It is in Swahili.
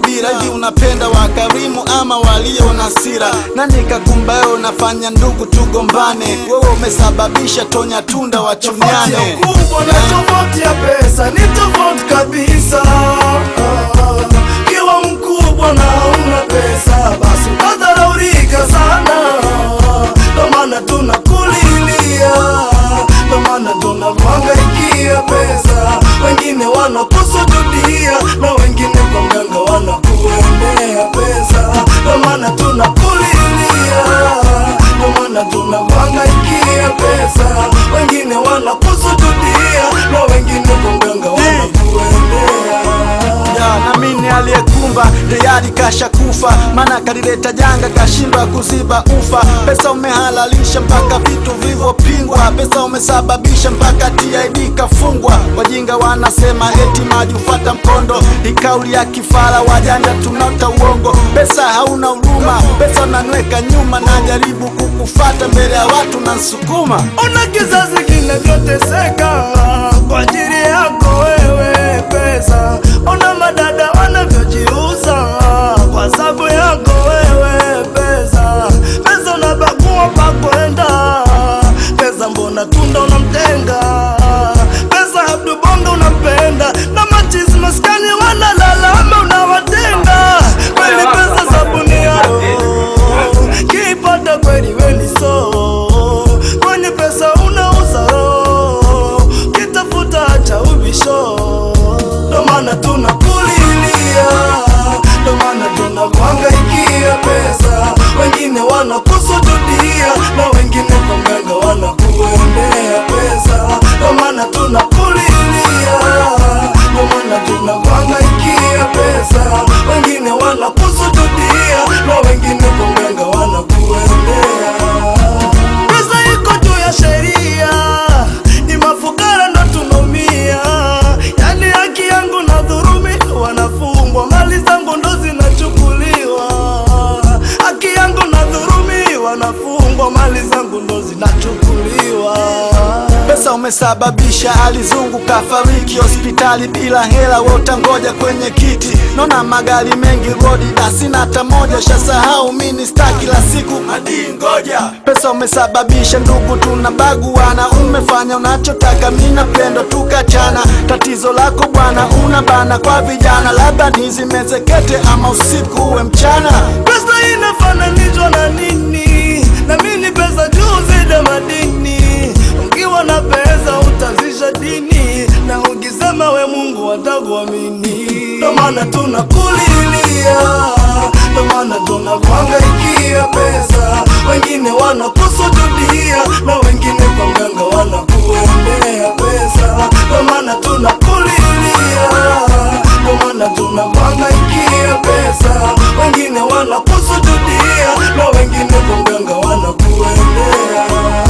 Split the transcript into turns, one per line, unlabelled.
subira. Hivi unapenda wakarimu ama walio na sira? Nani kakumba wewe unafanya ndugu tugombane? Wewe umesababisha tonya tunda
Tofauti ya
wachuniane.
ukubwa na tofauti ya pesa ni tofauti kabisa. Kiwa mkubwa na una pesa, basi utadharaulika sana. Ndo maana tunakulilia, ndo maana tunakuhangaikia pesa. Wengine wanakusujudia na wengine kwa mganga wanakuendea pesa. Ndo maana tunakulilia, ndo maana tunakuhangaikia pesa. Wengine wanakusujudia na wengine kwa mganga wanakuendea
Ya, na mimi aliyekumba tayari kasha kufa, maana kalileta janga kashindwa kuziba ufa. Pesa umehalalisha mpaka vitu vilivyopingwa, pesa umesababisha mpaka TID kafungwa. Wajinga wanasema eti maji ufata mkondo, ni kauli ya kifara, wajanja tunauta uongo. Pesa hauna huruma, pesa unanweka nyuma, najaribu kukufata mbele ya watu na nsukuma
Ona kizazi kinavyoteseka kwa ajili yako wewe pesa. Ona madada wanavyojiuza kwa sababu yako wewe pesa. Pesa unabagua pa kwenda, pesa mbona tunda unamtenga, pesa Abdu Bongo unampenda na machizi maskani wanalalama unawatenga. Kweli pesa sabuni yao kipata kweli weni so kwenye pesa unauza roho kitafuta cha ubisho ndo maana tunakulilia ndo maana tunakuhangaikia pesa wengine wanakusujudia na wengine kwa mganga wanakuendea pesa ndo maana tunakulilia ndo maana tunakuhangaikia pesa wengine wanakusujudia na wengine kwa mganga wanakuendea pesa iko juu ya sheria ni mafukara ndo tunaumia yani haki yangu na dhurumi wanafungwa mali zangu ndo zinachukuliwa haki yangu na dhurumi wanafungwa mali zangu ndo zinachukuliwa
Pesa umesababisha alizungu kafariki hospitali bila hela, we utangoja kwenye kiti. Naona magari mengi rodi na sina hata moja, shasahau mini star kila siku madii ngoja. Pesa umesababisha ndugu tunabaguana, umefanya unachotaka, mimi napendo tukachana. Tatizo lako bwana, una bana kwa vijana, labda nizimezekete ama usiku uwe mchana.
Pesa inafananishwa na nini? Na mimi pesa juu zida madini. Ukiwa na pesa utazisha dini, na ukisema we Mungu watakuamini. Ndo maana tunakulilia, ndo maana tunakuhangaikia pesa. Wengine wanakusujudia na wengine kwa mganga wanakuendea pesa. Ndo maana tunakulilia, ndo maana tunakuhangaikia pesa. Wengine wanakusujudia na wengine kwa mganga wanakuendea